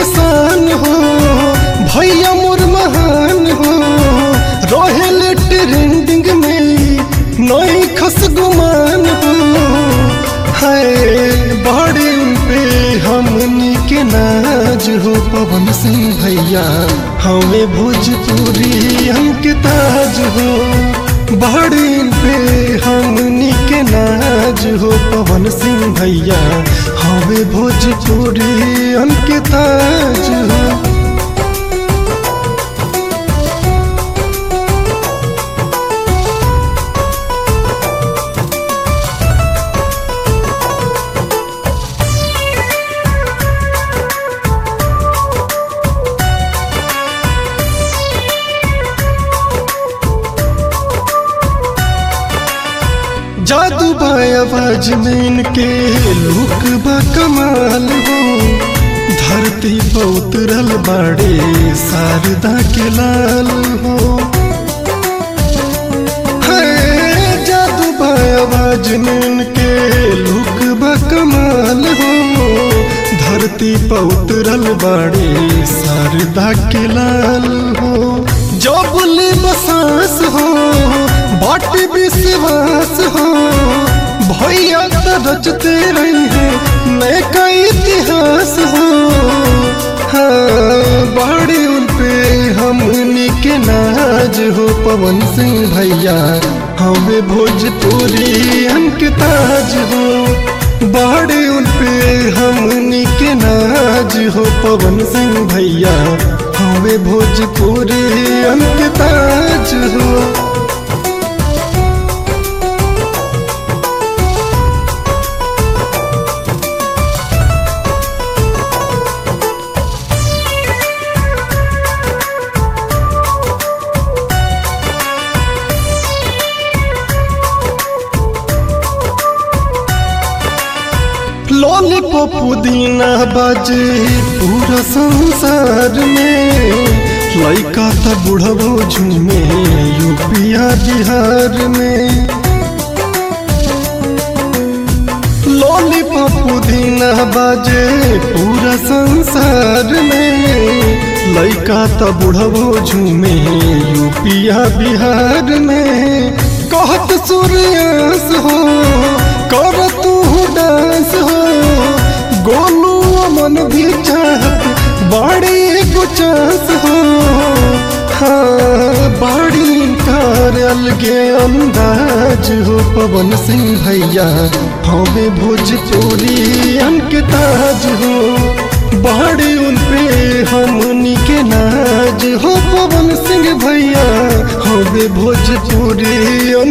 निशान हो भैया मोर महान हो रोहेल ट्रेंडिंग में नई खस गुमान हो है बड़े पे हमनी के नाज हो पवन सिंह भैया हमें भोजपुरी हमके ताज हो बड़े पे हमनी के नाज हो पवन सिंह भैया हमें भोजपुरी हमके ताज हो जादू आवाज में इनके लुक बा कमाल हो धरती पर उतरल बाड़े शारदा के लाल हो है जादू आवाज में इनके लुक बा कमाल हो धरती पर उतरल बाड़े शारदा के लाल हो जो बोले बसास हो बाट विश्वास हो भैया तो रचते रही है नए का इतिहास हो हाँ बड़े उन पे हमनी के नाज हो पवन सिंह भैया हमें भोजपुरी हमके ताज हो बड़े उन पे हमनी के नाज हो पवन सिंह भैया हमें भोजपुरी हमके ताज हो लॉलीपॉप पुदीना बाजे पूरा संसार में लड़का था बुढ़बो झूमे यूपिया बिहार में लॉलीपॉप पुदीना बाजे पूरा संसार में लड़का था बुढ़बो झूमे यूपिया बिहार में कहत सूर्यास हो कर तू डांस हो गोलू मन भी चाहत बड़ी गुचास हो हाँ बड़ी कार अलगे अंदाज हो पवन सिंह भैया हमें भोजपुरी अंक ताज हो बड़ी उन पे हमनी के नाज हो पवन सिंह भैया हमें भोजपुरी